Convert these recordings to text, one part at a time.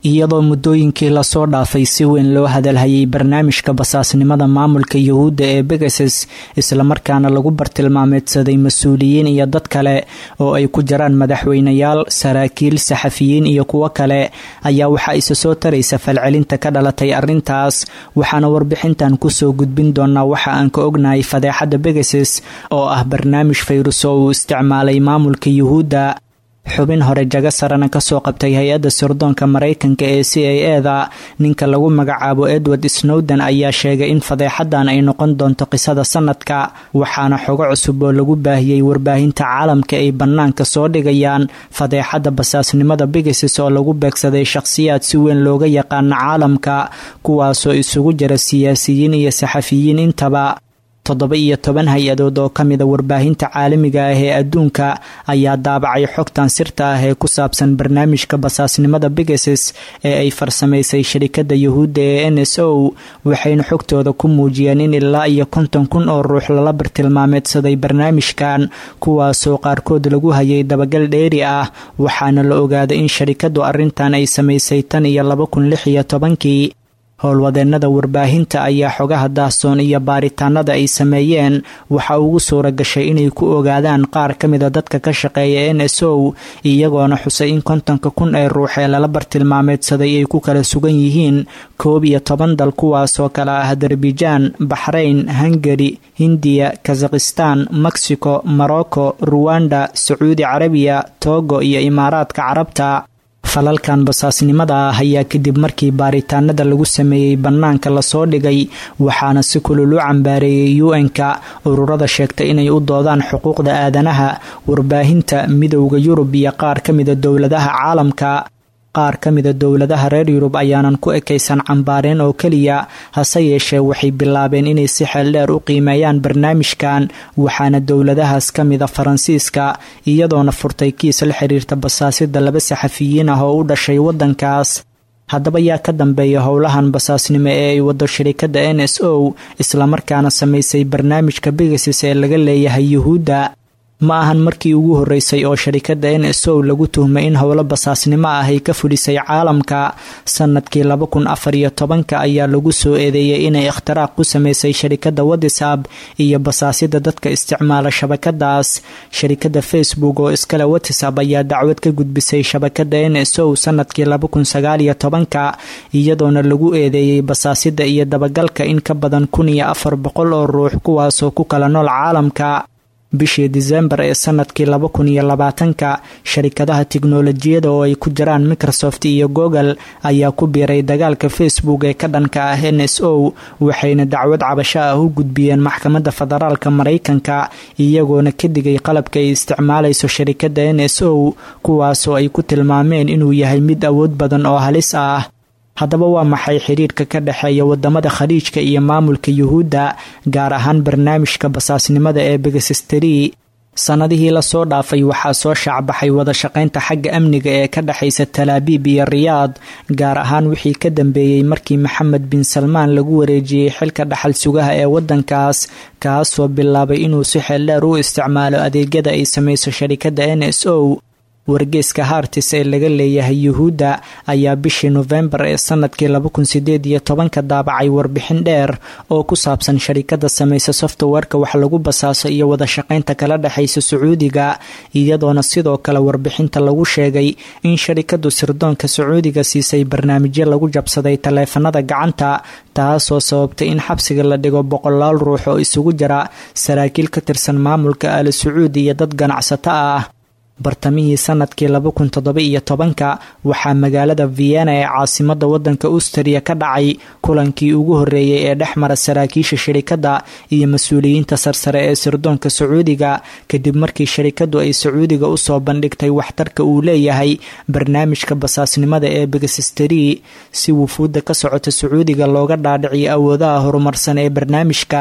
iyadoo muddooyinkii lasoo dhaafay si weyn loo hadalhayay barnaamijka basaasnimada maamulka yuhuudda ee begases islamarkaana lagu bartilmaameedsaday mas-uuliyiin iyo dad kale oo ay ku jiraan madaxweynayaal saraakiil saxafiyiin iyo kuwo kale ayaa waxaa isa soo taraysa falcelinta ka dhalatay arrintaas waxaana warbixintan kusoo gudbin doonaa waxa aan ka ognahay fadeexadda begases oo ah barnaamij fayrus oo uu isticmaalay maamulka yuhuudda xubin hore jago sarana kasoo qabtay hay-adda sirdoonka maraykanka ee c a e da ninka lagu magacaabo edward snowden ayaa sheegay in fadeexadan ay noqon doonto qisada sanadka waxaana xogo cusub oo lagu baahiyey warbaahinta caalamka ay bannaanka soo dhigayaan fadeexadda basaasnimada bigases oo lagu beegsaday shakhsiyaad si weyn looga yaqaano caalamka kuwaasoo isugu jira siyaasiyiin iyo saxafiyiin intaba toddoba iyo toban hay-adood oo ka mida warbaahinta caalamiga ah ee adduunka ayaa daabacay xogtan sirta ah ee ku saabsan barnaamijka basaasnimada bigases ee ay farsamaysay sharikadda yuhuudda ee n s o waxayna xogtooda ku muujiyeen in ilaa iyo konton kun oo ruux lala bartilmaameedsaday barnaamijkan kuwaasoo qaarkood lagu hayay dabagal dheeri ah waxaana la ogaaday in sharikaddu arrintan ay samaysay tan iyo laba kun lix iyo tobankii howlwadeennada warbaahinta ayaa xogaha daahsoon iyo baaritaanada ay sameeyeen waxa ugu suura gashay inay ku ogaadaan qaar ka mida dadka ka shaqeeya n s o iyagoona xusay in kontonka kun ee ruux ee lala bartilmaameedsaday ay ku kala sugan yihiin koob iyo toban dal kuwaasoo kale ah adarbijan baxrayn hungari hindiya kazakhistan mexico morocco ruwanda sacuudi carabiya togo iyo imaaraadka carabta falalkan basaasnimada ah ayaa kadib markii baaritaanada lagu sameeyey bannaanka lasoo dhigay waxaana si kulul u cambaareeyey u-n-ka ururada sheegtay inay u doodaan xuquuqda aadanaha warbaahinta midowda yurub iyo qaar ka mida dowladaha caalamka qaar ka mida dowladaha reer yurub ayaanan ku ekaysan cambaareen oo keliya hase yeeshee waxay bilaabeen inay si xeeldheer u qiimeeyaan barnaamijkan waxaana dowladahaas ka mida faransiiska iyadoona furtay kiis la xiriirta basaasida laba saxafiyiin ah oo u dhashay waddankaas haddaba yaa ka dambeeya howlahan basaasnimo ee ay wado shirikadda n s o islamarkaana samaysay barnaamijka bigasis ee laga leeyahay yuhuudda ma ahan markii ugu horreysay oo sharikadda n s o lagu tuhmay in howlo basaasnimo ah ay ka fulisay caalamka sanadkii laba kun afar iyo tobanka ayaa lagu soo eedeeyey inay ikhtiraaq ku sameysay sharikadda whatsap iyo basaasida dadka isticmaala shabakadaas sharikadda facebook oo iskale whatsap ayaa dacwad ka gudbisay shabakadda n s o sanadkii laba kun sagaal iyo tobanka iyadoona lagu eedeeyey basaasida iyo dabagalka in ka badan kun iyo afar boqol oo ruux kuwaasoo ku kala nool caalamka bishii disembar ee sanadkii laba kun iyo labaatanka sharikadaha tiknolojiyada oo ay ku jiraan microsoft iyo google ayaa ku biiray dagaalka facebook ee ka dhanka ah n s o waxayna dacwad cabasho ah u gudbiyeen maxkamadda federaalka maraykanka iyagoona ka digay qalabka ay isticmaalayso sharikadda n s o kuwaasoo ay ku tilmaameen inuu yahay mid awood badan oo halis ah haddaba waa maxay xiriirka ka dhexeeya wadamada khaliijka iyo maamulka yuhuudda gaar ahaan barnaamijka basaasnimada ee begasisteri sanadihii lasoo dhaafay waxaa soo shaacbaxay wada shaqaynta xagga amniga ee ka dhexaysa talaabiib iyo riyaad gaar ahaan wixii ka dambeeyey markii maxamed bin salmaan lagu wareejiyey xilka dhaxal sugaha ee wadankaas kaasoo bilaabay inuu si xeeldheer u isticmaalo adeegyada ay samayso sharikadda n s o wargeeska hartis ee laga leeyahay yuhuudda ayaa bishii nofembar ee sanadkii laba kun sideed iyo tobanka daabacay warbixin dheer oo ku saabsan sharikada samaysa softwareka wax lagu basaaso iyo wada shaqaynta kala dhexaysa sacuudiga iyadoona sidoo kale warbixinta lagu sheegay in sharikadu sirdoonka sacuudiga siisay barnaamijyo lagu jabsaday taleefanada gacanta taasoo sababtay in xabsiga la dhigo boqolaal ruux oo isugu jira saraakiil ka tirsan maamulka al sacuudi iyo dad ganacsato ah bartamihii sanadkii laba kun toddoba iyo tobanka waxaa magaalada vienna ee caasimada wadanka austriya ka dhacay kulankii ugu horeeyey ee dhex mara saraakiisha shirikadda iyo mas-uuliyiinta sarsare ee sirdoonka sacuudiga kadib markii sharikadu ay sacuudiga usoo bandhigtay waxtarka uu leeyahay barnaamijka basaasnimada ee begasisteri si wufuudda ka socota sacuudiga looga dhaadhiciyo awoodaha horumarsan ee barnaamijkan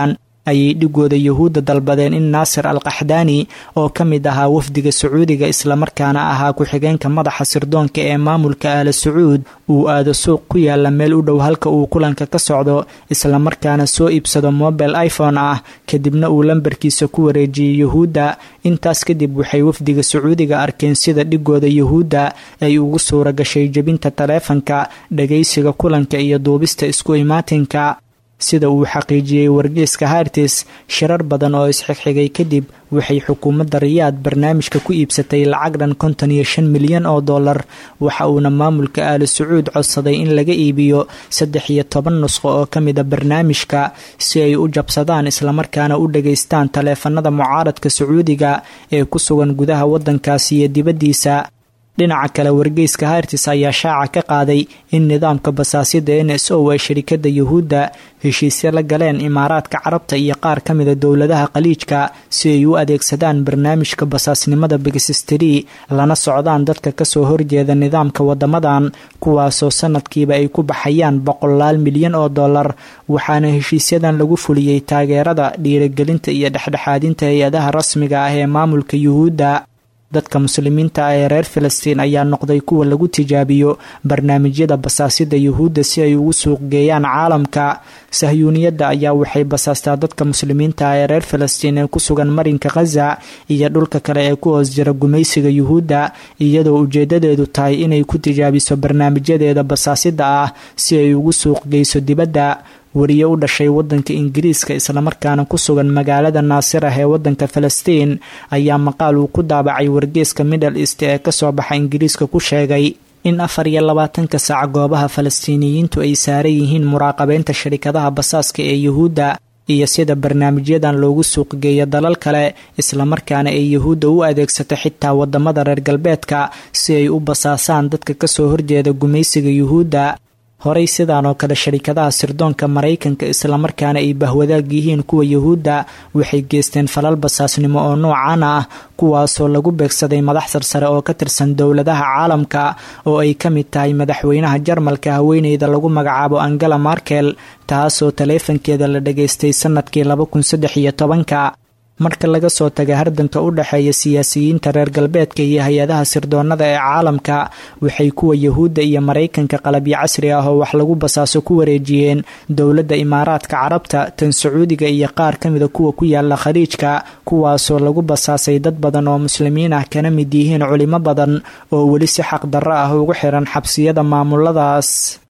ayay dhigooda yuhuudda dalbadeen in naasir al qaxdaani oo ka mid ahaa wafdiga sacuudiga islamarkaana ahaa ku-xigeenka madaxa sirdoonka ee maamulka aala sacuud uu aado suuq ku yaala meel u dhow halka uu kulanka ka socdo islamarkaana soo iibsado mobile iphone ah kadibna uu lambarkiisa ku wareejiyey yuhuudda intaas kadib waxay wafdiga sacuudiga arkeen sida dhigooda yuhuudda ay ugu suura gashay jebinta taleefanka dhagaysiga kulanka iyo duubista isku imaatinka sida uu xaqiijiyey wargeyska hartis shirar badan oo isxigxigay kadib waxay xukuumadda riyaad barnaamijka ku iibsatay lacag dhan konton iyo shan milyan oo dollar waxa uuna maamulka aali sacuud codsaday in laga iibiyo saddex iyo toban nusqo oo ka mida barnaamijka si ay u jabsadaan islamarkaana u dhageystaan taleefanada mucaaradka sacuudiga ee ku sugan gudaha waddankaasi iyo dibaddiisa dhinaca kale wargeyska hartis ayaa shaaca ka qaaday in nidaamka basaasida n s o ay sharikada yuhuudda heshiisyo la galeen imaaraadka carabta iyo qaar ka mida dowladaha khaliijka si ay u adeegsadaan barnaamijka basaasnimada bigisistri lana socdaan dadka kasoo horjeeda nidaamka wadamadan kuwaasoo sanadkiiba ay ku baxayaan boqolaal milyan oo dollar waxaana heshiisyadan lagu fuliyey taageerada dhiirigelinta iyo dhexdhexaadinta hay-adaha rasmiga ah ee maamulka yuhuudda dadka muslimiinta ah ee reer filistiin ayaa noqday kuwa lagu tijaabiyo barnaamijyada basaasida yuhuudda si ay ugu suuq geeyaan caalamka sahyuuniyadda ayaa waxay basaastaa dadka muslimiinta ah ee reer filistiin ee ku sugan marinka khaza iyo dhulka kale ee ku hoos jira gumaysiga yuhuudda iyadoo ujeedadeedu tahay inay ku tijaabiso barnaamijyadeeda basaasida ah si ay ugu suuq geyso dibadda wariye u dhashay wadanka ingiriiska islamarkaana ku sugan magaalada naasir ah ee wadanka falastiin ayaa maqaal uu ku daabacay wargeeska middle east ee kasoo baxa ingiriiska ku sheegay in afar iyo labaatanka saac goobaha falastiiniyiintu ay saaran yihiin muraaqabeynta sharikadaha basaaska ee yuhuudda iyo sida barnaamijyadan loogu suuqgeeyo dalal kale islamarkaana ay yuhuudda u adeegsato xitaa wadamada reer galbeedka si ay u basaasaan dadka kasoo horjeeda gumaysiga yuhuudda horey sidaan oo kale sharikadaha sirdoonka maraykanka islamarkaana ay bahwadaag yihiin kuwa yuhuudda waxay geysteen falal basaasnimo oo noocan ah kuwaasoo lagu beegsaday madax sarsare oo ka tirsan dowladaha caalamka oo ay ka mid tahay madaxweynaha jarmalka haweeneyda lagu magacaabo angela markel taasoo taleefankeeda la dhageystay sanadkii laba kun saddex iyo tobanka marka laga soo taga hardanka u dhexeeya siyaasiyiinta reer galbeedka iyo hay-adaha sirdoonada ee caalamka waxay kuwa yuhuudda iyo maraykanka qalabyo casri ah oo wax lagu basaaso ku wareejiyeen dowladda imaaraadka carabta tan sacuudiga iyo qaar ka mida kuwa ku yaala khaliijka kuwaasoo lagu basaasay dad badan oo muslimiin ah kana mid yihiin culimo badan oo weli si xaq darro ah ugu xiran xabsiyada maamuladaas